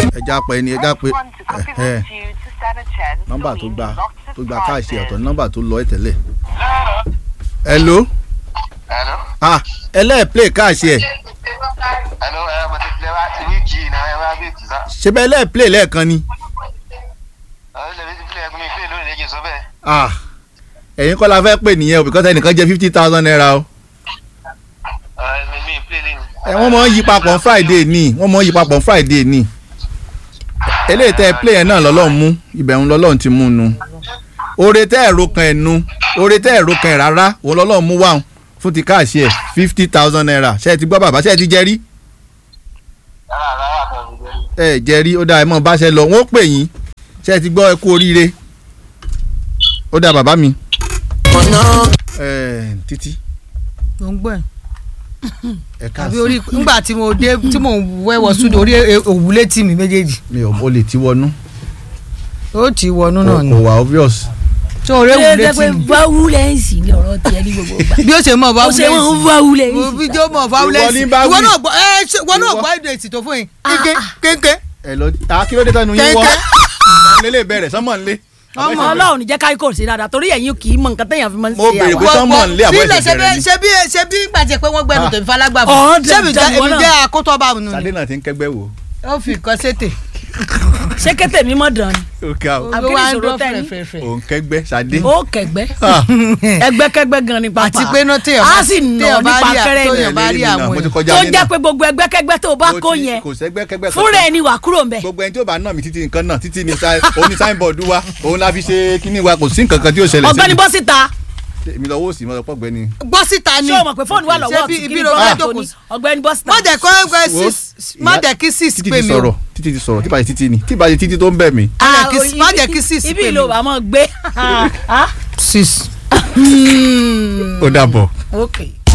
ẹja pẹ ni ẹja pé ẹ nọ́mbà tó gba tó gba káàṣì ọ̀tọ̀ ní nọ́mbà tó lọ ẹ̀ tẹ́lẹ̀. hello Hello. ah ẹlẹ́ẹ̀ play káàṣì ẹ̀ Hello, ẹ mo ti filẹ̀ wá ti wíìkì náà ẹ wá wíìkì sá. ṣé bẹ́ẹ̀ ẹlẹ́ẹ̀ play lẹ́ẹ̀kan ni Ẹ lè fi filẹ̀ ẹkún mi filẹ̀ lónìí lẹ́jẹ̀ sọ bẹ́ẹ̀. ah ẹ̀yin kọ́ la fẹ́ pè nìyẹn o because ẹnìkan jẹ́ fifty thousand naira o Ẹ mi mi filẹ̀ lẹ́yìn. ẹ wọ́n mọ̀ ń yí papọ̀ on friday ni wọ́n mọ̀ ń yí papọ̀ on friday ni eléyìí tẹ́ ẹ play yẹn náà lọ́lọ́run mú ibẹ̀ ń lọ́lọ́run ti mú un nu oore tẹ́ ẹ̀rọ kan ẹ̀ nu oore tẹ́ ẹ̀rọ kan ẹ̀ rárá òun lọ́lọ́run mú wá fún ti káàṣì ẹ̀ fifty thousand naira ṣé ẹ ti gbọ́ bàbá ṣé ẹ ti jẹ rí Rárá rárá kan mi jẹ́. ẹ jẹ rí ó dáa ẹ mọ̀ bá ṣe lọ wọ́n ó pè yín ṣé ẹ ti gbọ́ ẹ kú oríire ó dáa bàbá mi. ẹ títí mo ń gbọ́ ẹ̀ ẹ ká àbí orí nígbà tí mo dé tí mo wẹ́wọ̀ sódò orí òwúlé tì mí méjèèjì mi ò mo lè ti wọnú ó ti wọnú kò náà ni kò wà obvious. tó orí ṣé òwúlé ẹ tì pé mí violence ni ọ̀rọ̀ tiẹ̀ ní gbogbo ìgbà bí ó ṣe mọ̀ ó ṣe violence wọ́n violence. mo fi jó mọ̀ Ìwọ violence ní bá ìwọ wí. náà gbọ́ ẹ ṣe ìwọ náà Ìwọ. gbọ́ èdè èsì tó fún yín kéńké kéńké ẹ lọ ta kí ló dé tẹnu yín wọ lélẹ̀ bẹ̀rẹ̀ sọ́mọ̀ nlé. ọmọ ọlọ́run jẹ́ káyọ̀ kò sí dáadáa torí ẹ̀yin kì í mọ nǹkan téèyàn fi máa ń Mo ṣe béèrè àwọn. pé sọ́mọ̀ nlé àbọ̀ sílẹ̀ ẹ̀sẹ̀ bẹ̀rẹ̀ ni. ṣe bí ṣe bí gbàjẹ́ pé wọ́n gbẹnu Ah. tèmi falágbà Ọ̀, fún ṣébi dandan jẹ́ èmi wọn náà. jẹ́ akótọ́ bá mi nù Sadé ni náà ti ń kẹgbẹ́ wò. ó fi nǹkan ṣètè ṣé kété mi mọ̀ dán ni ó ká o Àbí ó kí ni wá ń ìṣòro dán tẹ́ ní? fẹ̀rẹ̀fẹ̀rẹ̀ òun kẹgbẹ́ Sadé. ó kẹgbẹ́ Ah, ẹgbẹ́kẹ́gbẹ́ gan ni pàápàá àti pé náà téèyàn á bá sì nà téèyàn bá nípa rí à- kẹrẹ́ téèyàn ni bá rí ẹlẹ́rìí náà, àwọn mo ti èèyàn. kọjá tó nínú. jẹ́ pé gbogbo ẹgbẹ́kẹ́gbẹ́ tó o bá Mo kó ti- yẹn kò sẹ́gbẹ́kẹ́gbẹ́ fúnra ẹni wà kúrò ń bẹ̀. gbogbo ẹni tí ó bá nà mí títí nǹkan náà títí ni sa- òun ni signboard wa òun la fi ṣe kíní wa kò sí nǹkan kan tí ó ṣẹlẹ̀ ọ̀gbẹ́ni bọ́ síta mi lọ́wọ́ òsì mọ́ ọ̀pọ̀ gbẹ́ni. gbọ́ síta ni ṣé o mọ̀ pé fóònù wà lọ́wọ́ Ṣé bí ọ̀tún ibi kí ni ló bọ́ọ̀lù fẹ́ tó jókòó ní sí? ọ̀gbẹ́ni bọ́ síta. má jẹ́ kó ẹgbẹ́ Wo, six má ìyá- jẹ́ kí six títí pè ti mí o sọ̀rọ̀ títí ti sọ̀rọ̀ tí bá ṣe títí ni tí bá ṣe títí tó ń bẹ̀ mí. má jẹ́ Ah, kí- ibi- má jẹ́ kí six ibi pè mí ìlò o. bá mọ̀ gbé. Ah, six. ó dàbọ̀. ok